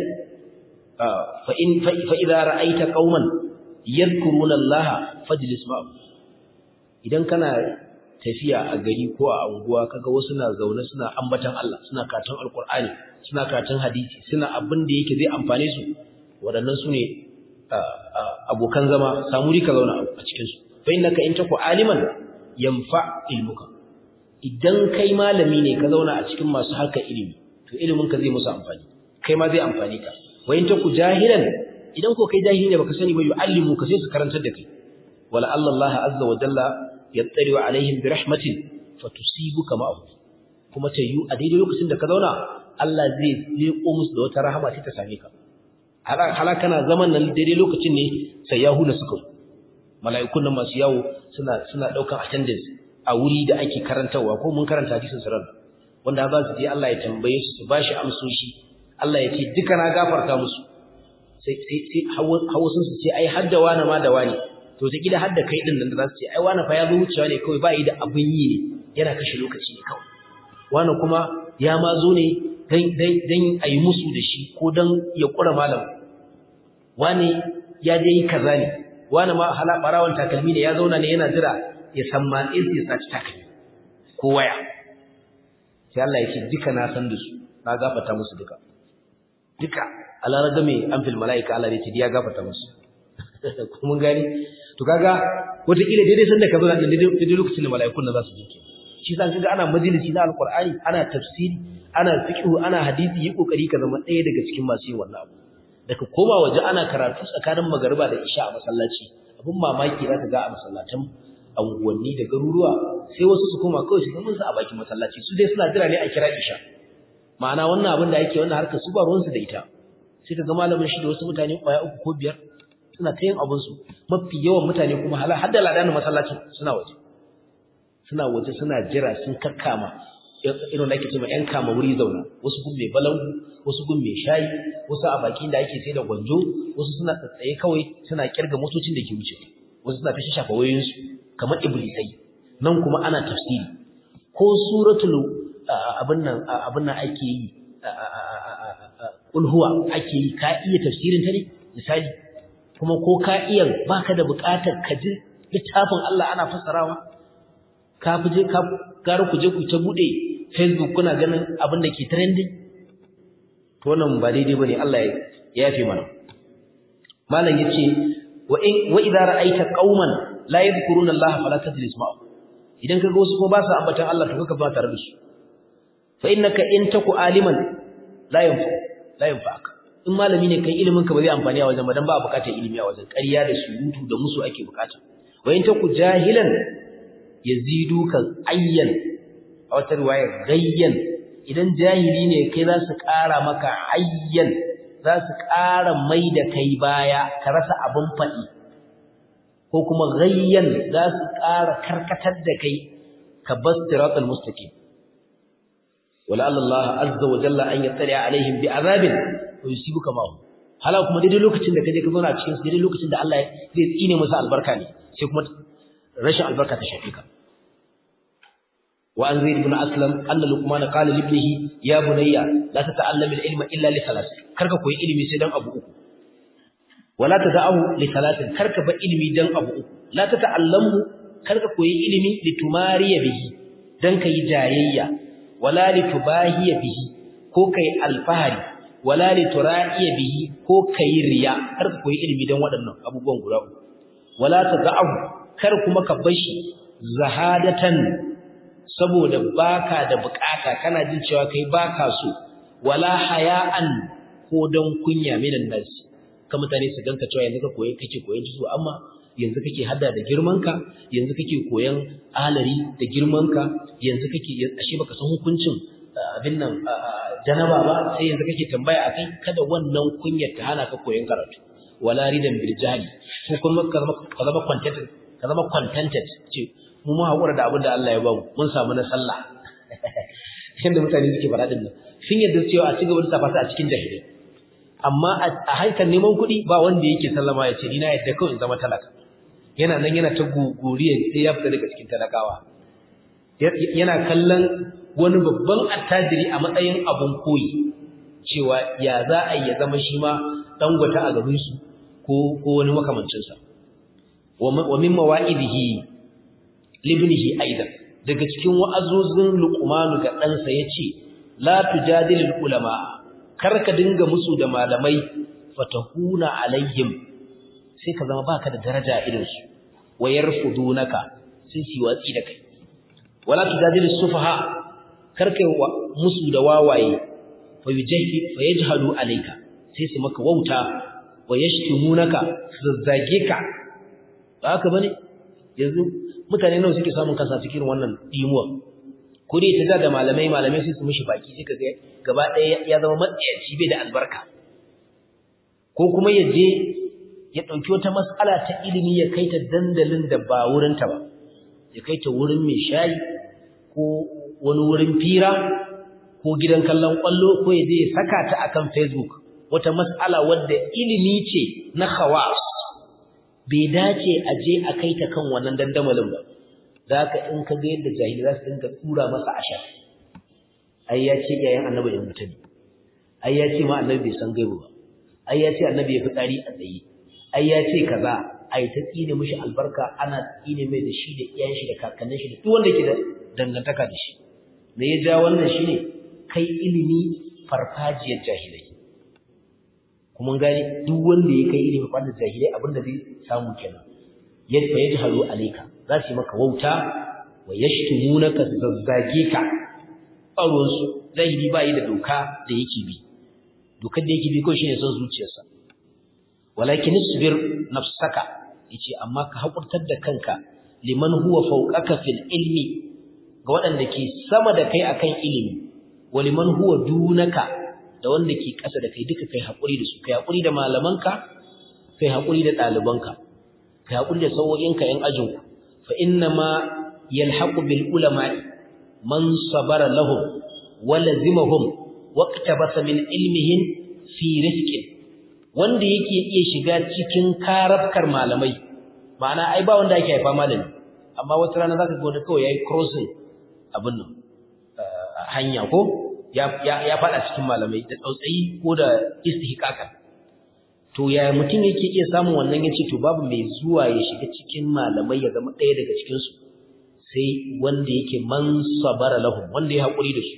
fa in fa idza ra'aita qauman yadhkuruna allaha fajlis ma'ahum idan kana tafiya a gari ko a unguwa kaga wasu na zaune suna ambatan Allah suna karatun alqur'ani suna karatun hadisi suna abin da yake zai amfane su waɗannan su ne abokan zama samu rika zauna a cikin su fa innaka in taku aliman yanfa ilmuka idan kai malami ne ka zauna a cikin masu harkar ilimi to ilimin ka zai musu amfani kai ma zai amfani ka wa in taku jahilan idan ko kai jahili ne baka sani ba yu'allimu ka sai su karantar da kai wala Allah azza wa jalla yattari alaihim bi rahmatin fatusibuka ma'ahu kuma ta yi a daidai lokacin da ka zauna Allah zai leko musu da wata rahama ta same ka halaka na zaman nan daidai lokacin ne sai yahuda suka mala'ikun nan masu yawo suna suna daukan attendance a wuri da ake karantawa ko mun karanta hadisin sarar wanda za su je Allah ya tambaye su su bashi amsoshi Allah ya ce duka na gafarta musu sai sai sai hawo sun su ce ai hadda wani ma da wani to ta gida hadda kai din nan da za su ce ai wani fa ya zo wucewa ne kawai ba yi da abin yi ne yana kashe lokaci ne kawai wani kuma ya ma zo ne dan dan dan ayi musu da shi ko dan ya kura malam wani ya je yi kaza ne wani ma hala barawan takalmi ne ya zauna ne yana jira ya san ma in sai saci takalmi ko waya sai Allah ya ce duka na san da su na gafarta musu duka duka Allah raga mai an fil malaika Allah ne ce ya gafarta musu ko mun gani to kaga wata kila daidai san da ka zo da daidai lokacin da malaikun nan za su je ke shi san kaga ana majalisi na alqur'ani ana tafsiri ana fiqh ana hadisi yi kokari ka zama ɗaya daga cikin masu yin wannan abu daga koma waje ana karatu tsakanin magariba da isha a masallaci abin mamaki za ka ga a masallatan anguwanni da garuruwa sai wasu su koma kawai su gamin su a bakin masallaci su dai suna jira ne a kira isha ma'ana wannan abin da ake wannan harkar su ba ruwansu da ita sai ka ga malamin shi da wasu mutane kwaya uku ko biyar suna ta yin abin su mafi yawan mutane kuma hala har da ladanin masallacin suna waje suna waje suna jira sun kakkama irin da ake cewa ƴan kama wuri zauna wasu gun mai balangu wasu gun mai shayi wasu a bakin da ake sai da gwanjo wasu suna tsatsaye kawai suna kirga motocin da ke wuce wasu suna ta shafa wayoyinsu kamar iblisai nan kuma ana tafsiri ko suratul abin nan abin nan ake yi ulhuwa ake yi ka iya tafsirin ta ne misali kuma ko ka iya baka da buƙatar ka ji littafin Allah ana fassarawa ka fi je ka gara ku je ku ta bude Facebook kuna ganin abin da ke trending to wannan ba daidai bane Allah ya yafe mana malam yace wa in wa idza ra'aita qauman la yadhkuruna Allah fala tajlis ma'ahum idan kaga wasu ko ba su ambatan Allah to kaka ba tare da su fa innaka in taku aliman la yanfa la yanfa'aka in malami ne kai ilimin ka ba zai amfani a wajen ba dan ba bukatar ilimi a wajen ƙarya da surutu da musu ake bukata wa in taku jahilan yaziduka ayyan a wata riwaya gayyan idan jahili ne kai za su ƙara maka ayyan za su ƙara mai da kai baya ka rasa abin faɗi ko kuma gayyan za su ƙara karkatar da kai ka bas siratal mustaqim wala Allah azza wa jalla an yattali alaihim bi azabin wa yusibuka ma hala kuma daidai lokacin da kaje ka zauna cikin su daidai lokacin da Allah zai tsine musu albarka ne sai kuma rashin albarka ta shafe ka وعن زيد بن أسلم أن لقمان قال لابنه يا بني لا تتعلم العلم إلا لثلاث كرك كوي علمي سيدان أبو أكو ولا تدعه لثلاث كرك بعلمي دان أبو أكو لا تتعلمه كرك كوي علمي لتماري به دان كي جايية ولا لتباهي به ko kai alfahari wala litura'iya bihi ko kai riya kar ka koyi ilimi dan waɗannan abubuwan guda uku wala tada'u kar kuma ka bashi zahadatan saboda baka da bukata kana jin cewa kai baka so wala haya'an ko dan kunya minan nas ka mutane su ganka cewa yanzu ka koyi kake koyon su amma yanzu kake hada da girmanka yanzu kake koyon alari da girmanka yanzu kake ashe baka san hukuncin abin nan janaba ba sai yanzu kake tambaya akai kada wannan kunyar ta hana ka koyon karatu wala ridan bil jahli ko kuma ka zama ka zama contented ka zama contented ce mu mu haƙura da abin da Allah ya bamu mun samu na sallah yadda mutane suke faɗa din nan sun yadda cewa a cigaba da safa a cikin jahilai amma a hankali neman kuɗi ba wanda yake sallama ya ce ni na yadda kawai in zama talaka yana nan yana ta guguriya sai ya fita daga cikin talakawa yana kallon wani babban attajiri a matsayin abun koyi cewa ya za a yi ya zama shi ma dangwata a garinsu ko ko wani makamancinsa wa min mawa'idihi libnihi aidan daga cikin wa'azozin luqmanu ga ɗansa yace la tujadilul ulama karka dinga musu da malamai fatahuna alaihim sai ka zama baka da daraja irin su wayarfudunaka sai su watsi da kai wala tujadilus sufaha karka musu da wawaye fa yujahid fa yajhalu alayka sai su maka wauta wayashtimunaka su zazzage ka ba haka bane yanzu mutane nawa suke samun kansa cikin wannan dimuwa ko dai ta da malamai malamai sai su mishi baki sai kaga gaba ɗaya ya zama matsayaci bai da albarka ko kuma ya je ya ɗauki wata mas'ala ta ilimi ya kai ta dandalin da ba wurinta ba ya kai ta wurin mai shayi ko wani wurin fira ko gidan kallon ƙwallo ko ya je ya saka ta akan facebook wata mas'ala wadda ilimi ce na khawas bai dace a je a kai ta kan wannan dandamalin ba za ka in ka ga yadda jahili za su dinga tura masa ashar ai ya ce yayin annabi ya mutane ai ya ce ma annabi bai san gaibu ba ai ya ce annabi ya fi tsari a tsaye ai ya ce kaza ai ta tsine mishi albarka ana tsine mai da shi da iyayen shi da kakannin shi da duk wanda ke da dangantaka da shi me ya ja wannan shine kai ilimi farfajiyar jahilai kuma gani duk wanda ya kai ilimi farfajiyar jahilai abinda zai samu kenan yadda ya jahalu alayka za su yi maka wauta wa yashtumunaka zazzage ka ɓaruwan su zahiri ba yi da doka da yake bi dokar da yake bi kawai shine son zuciyarsa walakin isbir nafsaka yace amma ka hakurtar da kanka liman huwa fawqaka fil ilmi ga waɗanda ke sama da kai akan ilimi wa liman huwa dunaka da wanda ke ƙasa da kai duka kai hakuri da su kai hakuri da malamanka kai hakuri da ɗalibanka kai hakuri da sau'o'inka yan ajinku fa inna ma yalhaqu bil ulama'i man sabara lahum wa lazimahum waqtabasa min ilmihim fi rizqin wanda yake iya shiga cikin karafkar malamai ma'ana ai ba wanda yake haifa malami amma wata rana zaka ga wanda kawai yayi crossing abin nan hanya ko ya ya fada cikin malamai da tsautsayi ko da istihqaqa to ya mutum yake iya samun wannan yace to babu mai zuwa ya shiga cikin malamai ya zama ɗaya daga cikin su sai wanda yake man sabara lahum wanda ya haƙuri da su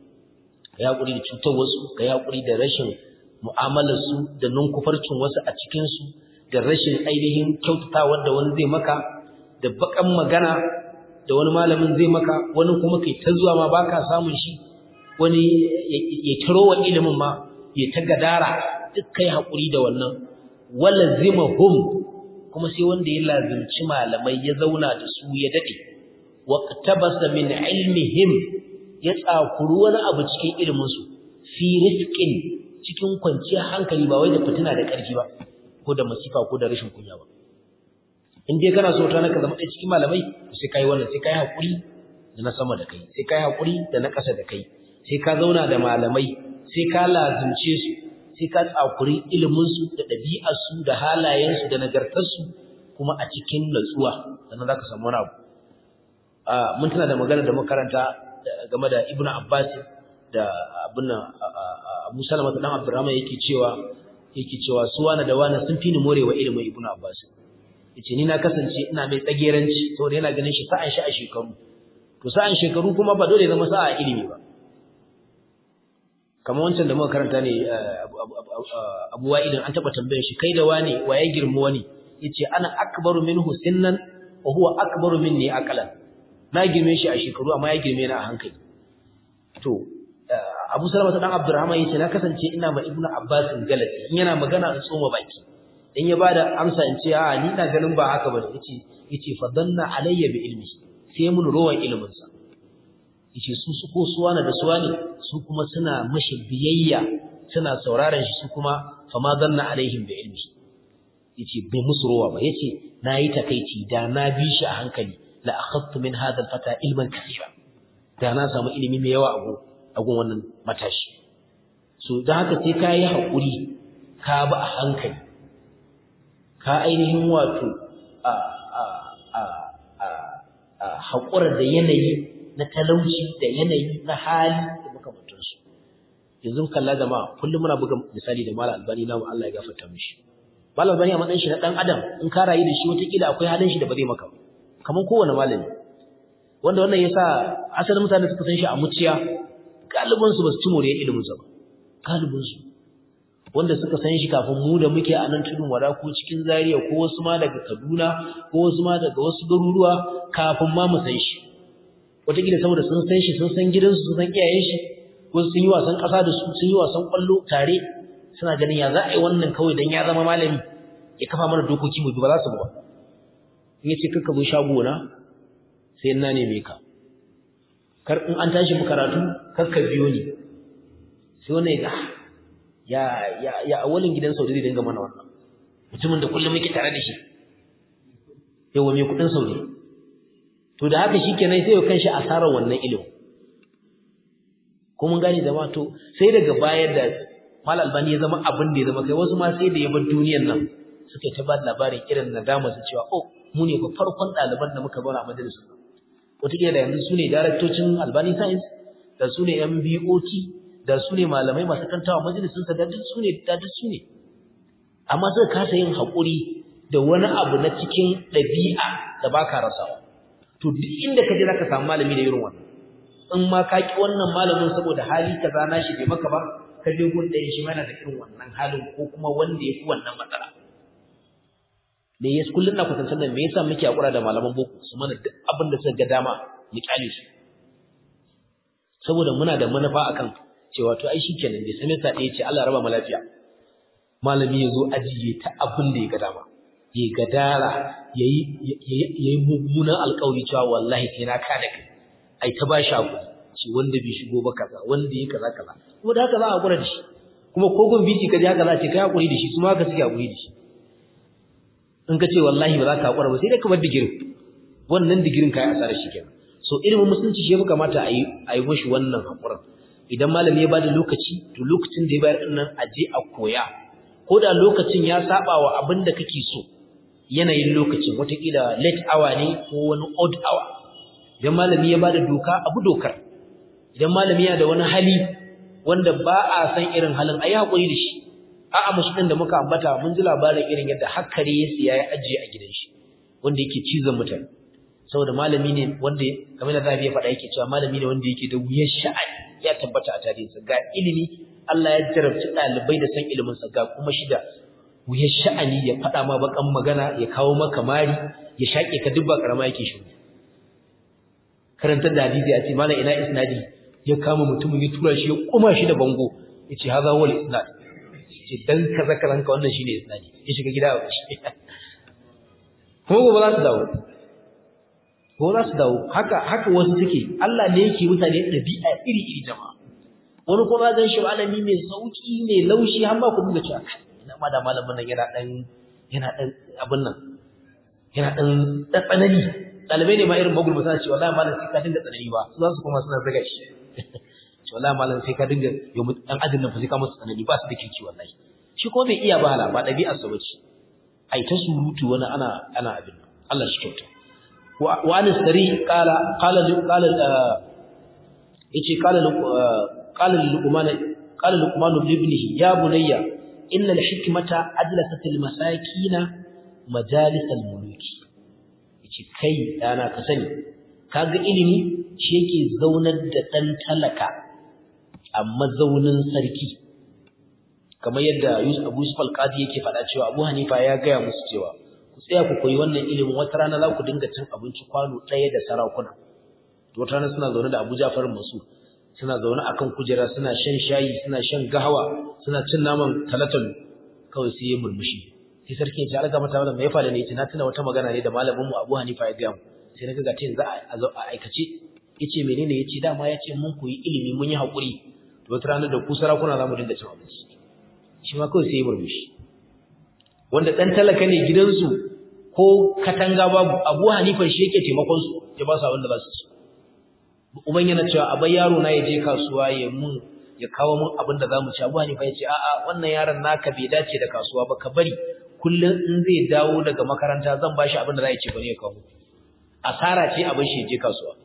ya haƙuri da cutar wasu ka ya haƙuri da rashin mu'amalar su da nunkufarcin wasu a cikin su da rashin ainihin kyautatawa da wani zai maka da bakan magana da wani malamin zai maka wani kuma kai ta zuwa ma baka samun shi wani ya taro wa ilimin ma ya ta gadara duk kai haƙuri da wannan wala zimahum kuma sai wanda ya lazimci malamai ya zauna da su ya dade waqtabasa min ilmihim ya tsakuru wani abu cikin ilimin su fi rizqin cikin kwanciyar hankali ba wai da fitina da ƙarfi ba ko da masifa ko da rashin kunya ba in dai kana so ta naka zama ɗaya cikin malamai sai kai wannan sai kai hakuri da na sama da kai sai kai hakuri da na ƙasa da kai sai ka zauna da malamai sai ka lazimce su sai ka tsakuri ilimin su da ɗabi'ar su da halayen su da nagartar su kuma a cikin natsuwa sannan zaka samu wani abu mun tana da magana da makaranta game da Ibn Abbas da abin Abu Salama dan Abdurrahman yake cewa yake cewa su wani da wani sun fi ni morewa ilimin Ibn Abbas yace ni na kasance ina mai tsageranci saboda yana ganin shi sa'an shi a shekaru to sa'an shekaru kuma ba dole zama sa'a ilimi ba kamar wancan da muka karanta ne Abu Wa'id an taba tambayar shi kai da wani waye girmu wani yace ana akbaru minhu sinnan wa huwa akbaru minni aqlan na girme shi a shekaru amma ya girme ni a hankali to Abu Salama dan Abdurrahman yace na kasance ina ma Ibnu Abbas galati in yana magana in tsoma baki in ya bada amsa in ce a ni ina ganin ba haka bane yace yace fadanna alayya bi ilmi sai mun rowan ilimin sa yace su su ko suwana da suwani su kuma suna mashi biyayya suna sauraron shi su kuma fama danna alaihim bi ilmi yace bai musu rowa ba yace nayi takeici da na bi shi a hankali la akhadtu min hadha al-fata ilman kathira da na samu ilimi mai yawa a agun wannan matashi so dan haka sai ka yi haƙuri ka ba a hankali ka ainihin wato a a a a a haƙura da yanayi na talauci da yanayi na hali da makamantansu yanzu kalla jama'a kullum muna buga misali da malam albani namu Allah ya gafarta mishi malam albani a matsayin shi na dan adam in ka rayu da shi wataƙila akwai halin shi da ba zai maka ba kamar kowane malami wanda wannan yasa asalin mutane suka san shi a muciya galibin su basu ci moriyar ilimin sa ba galibin su wanda suka san shi kafin mu da muke a nan tudun wada ko cikin Zaria ko wasu ma daga Kaduna ko wasu ma daga wasu garuruwa kafin ma mu san shi wataƙila saboda sun san shi sun san gidansu sun san iyayen shi wasu sun yi wasan ƙasa da su sun yi wasan ƙwallo tare suna ganin ya za a yi wannan kawai dan ya zama malami ya kafa mana dokoki mu bi ba za su ba in yace kaka zo shago na sai na neme ka kar in an tashi mu karatu kar ka biyo ni sai wani ya ya ya ya awalin gidan Saudi zai dinga mana wannan mutumin da kullum muke tare da shi yawa mai kudin Saudi to da haka shikenan sai ya kanshi asarar wannan ilimi ko mun gane zama to sai daga bayar da Mal Albani ya zama abin da ya zama kai wasu ma sai da ya bar duniyar nan suka ta ba labarin irin nadama su cewa oh mu ne fa farkon ɗaliban da muka zauna a majalisar wataƙila da yanzu su ne daraktocin Albani Science da su ne MBOT da su ne malamai masu kantawa majalisunsa da duk su ne da duk su ne amma suka kasa yin haƙuri da wani abu na cikin ɗabi'a da ba ka rasawa to duk inda ka je za ka samu malami da irin wannan in ma ka ki wannan malamin saboda hali kaza na shi bai maka ba ka je gun ɗayan shi mana da irin wannan halin ko kuma wanda ya fi wannan matsala me yasa kullun na kusantar da me yasa muke hakura da malaman boko su mana duk abin da suka ga dama mu kyale su saboda muna da manufa akan cewa to ai shikenan bai sanin sa ɗaya ce Allah raba mu lafiya malami yazo ajiye ta abin da ya ga dama yayi gadara yayi yayi mummunan alƙawari cewa wallahi sai na kada kai ai ta ba shi hakuri ce wanda bai shigo ba kaza wanda yake kaza kaza kuma da haka za a hakura da shi kuma ko gun biki kaje haka za a ce kai hakuri da shi su ma haka suke hakuri da shi in ka ce wallahi ba za ka hakura ba sai dai ka bar digirin wannan digirin kai asarar shi kenan so ilimin musulunci shi ya kamata a yi a yi mashi wannan hakurin idan malami ya bada lokaci to lokacin da ya bayar nan a je a koya ko da lokacin ya saba wa abin da kake so yanayin lokacin watakila late hour ne ko wani odd hour idan malami ya bada doka abu dokar idan malami yana da wani hali wanda ba a san irin halin ayi hakuri da shi a'a musulmin da muka ambata mun ji labarin irin yadda hakkare ya siya ya ajiye a gidan shi wanda yake cizon mutane saboda malami ne wanda kamar da Zabi ya faɗa yake cewa malami ne wanda yake da wuyar sha'ani ya tabbata a tarihinsa ga ilimi Allah ya jarabci ɗalibai da san ilimin sa ga kuma shi da wuyar sha'ani ya faɗa ma bakan magana ya kawo maka mari ya shaƙe ka duk ba karama yake shi karantar da hadisi a ce malam ina isnadi ya kama mutumin ya tura shi ya kuma shi da bango ya ce haza wal isnad ce dan kaza kaza ka wannan shine isnadi ya shiga gida a shi kuma gobe za su dawo ko za su dawo haka haka wasu suke Allah ne yake mutane ɗabi'a iri iri jama'a wani kuma zan shi malami mai sauki mai laushi har ma ku dinga cewa ina ma da malamin nan yana dan yana dan abin nan yana dan tsanani dalibai ne ma irin magul suna cewa wallahi malam sai ka dinga tsanani ba su za su kuma suna zaga shi ce wallahi malam sai ka dinga yau dan ajin nan fa sai ka musu tsanani ba su da kirki wallahi shi ko bai iya ba hala ba ɗabi'ar sa bace ai ta surutu wani ana ana abin Allah shi kyauta وعن السري قال قال قال يجي قال قال لقمان قال لقمان لابنه يا بني ان الحكمه اجلست المساكين مجالس الملوك yace kai dana ka sani kaga ilimi shi yake zaunar da dan talaka a mazaunin sarki kamar yadda Yusuf Abu Yusuf al-Qadi yake faɗa cewa Abu Hanifa ya gaya musu cewa ku tsaya ku koyi wannan ilimin wata rana za ku dinga cin abinci kwano ɗaya da sarakuna to wata rana suna zaune da Abu Ja'far Mansur suna zaune akan kujera suna shan shayi suna shan gahawa suna cin naman talatalu kawai sai ya murmushi sai sarki ya ce alga mata wannan me ya faru ne yace na tuna wata magana ne da malamin mu Abu Hanifa ya ga mu sai naga ga tin za a zo a aikace yace menene yace dama yace mun koyi ilimi mun yi hakuri to wata rana da ku sarakuna za mu dinga cin abinci shi ma kawai sai ya murmushi wanda dan talaka ne gidansu ko katanga babu Abu Hanifa shi yake taimakon su ya ba su abin da za su ci uban yana cewa abai yaro na ya je kasuwa ya mun ya kawo mun abin da zamu ci Abu Hanifa ya ce a'a wannan yaron naka bai dace da kasuwa ba ka bari kullun in zai dawo daga makaranta zan bashi abin da za ya ci bane ya kawo asara ce abin shi je kasuwa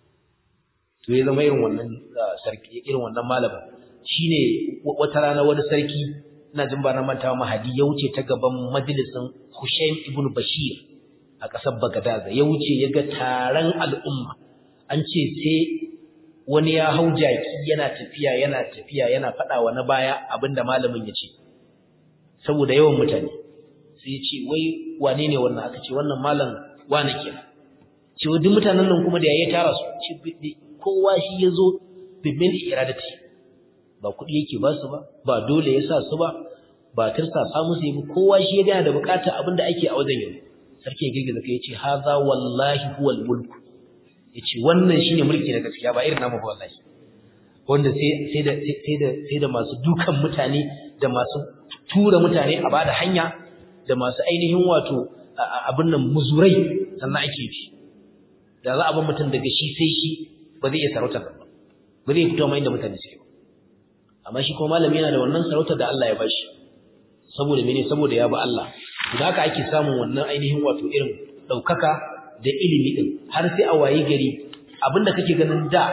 to ya zama irin wannan sarki irin wannan malamin shine wata rana wani sarki ina jin ba na mantawa mahadi ya wuce ta gaban majalisin Hushaim ibn Bashir a ƙasar Baghdad ya wuce ya ga taron al'umma an ce sai wani ya hau jaki yana tafiya yana tafiya yana faɗa wa na baya abinda malamin ya ce saboda yawan mutane sai ya ce wai wane ne wannan aka ce wannan malam wane kenan ce duk mutanen nan kuma da yayi tara su ce kowa shi ya zo bimin iradati ba kuɗi yake ba su ba ba dole ya sa su ba ba tirsa sa musu yi kowa shi ya gana da bukatar abin da ake a wajen yau sarki ya girgiza kai ya ce haza wallahi huwal mulku ya ce wannan shine mulki na gaskiya ba irin namu ba wallahi wanda sai da sai da masu dukan mutane da masu tura mutane a bada hanya da masu ainihin wato abin nan muzurai sannan ake fi da za a bar mutum daga shi sai shi ba zai iya sarauta ba ba zai fito mai da mutane suke ba amma shi kuma malami yana da wannan sarauta da Allah ya bashi saboda mene saboda ya ba Allah da haka ake samun wannan ainihin wato irin daukaka da ilimi din har sai a waye gari abinda kake ganin da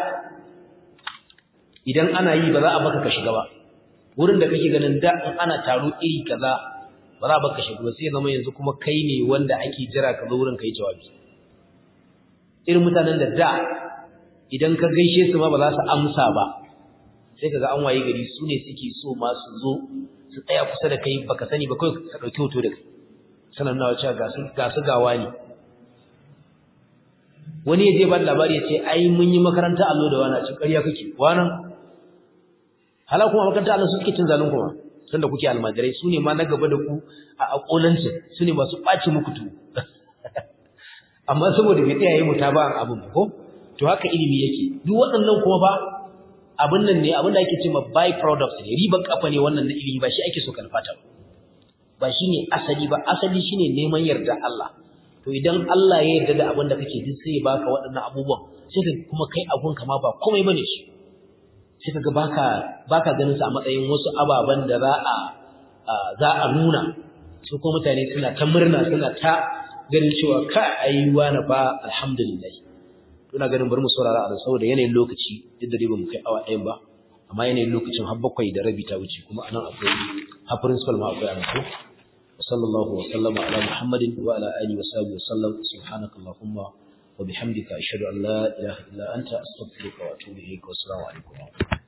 idan ana yi ba za a baka ka shiga ba wurin da kake ganin da in ana taro iri kaza ba za a baka shiga ba sai zama yanzu kuma kai ne wanda ake jira ka zo wurin kai jawabi irin mutanen da da idan ka gaishe su ma ba za su amsa ba sai kaga an waye gari su ne suke so ma su zo su tsaya kusa da kai baka sani ba kai ka dauki hoto da kai sanan nawa cewa ga su ga su gawa ne wani ya je ba labari ya ce ai mun yi makaranta allo da wani a cikin ƙarya kake wannan hala kuma makaranta allo su suke cin zalun kuma sanda kuke almajirai su ne ma na gaba da ku a akolancin su ne masu ɓaci muku tu amma saboda bai tsaya yi mutaba'an abin ko to haka ilimi yake duk waɗannan kuma ba abin nan ne abin da ake cewa by products ne riban kafa ne wannan na ilimi ba shi ake so kalfata ba ba shine asali ba asali shine neman yarda Allah to idan Allah ya yarda da abin da kake duk sai ya baka waɗannan abubuwan sai ka kuma kai abun ka ma ba komai bane shi sai kaga baka baka ganin su a matsayin wasu ababan da za a za a nuna su kuma mutane suna ta murna suna ta ganin cewa ka ayyuwa na fa alhamdulillah ina ganin bari mu saurara a saboda yanayin lokaci duk da dai ba mu kai awa ɗayan ba amma yanayin lokacin har bakwai da rabi ta wuce kuma anan akwai har principal ma akwai anan ko sallallahu wa sallama ala muhammadin wa ala alihi wa sahbihi wa sallam subhanaka allahumma wa bihamdika ashhadu an la ilaha illa anta astaghfiruka wa atubu ilayk wa assalamu alaikum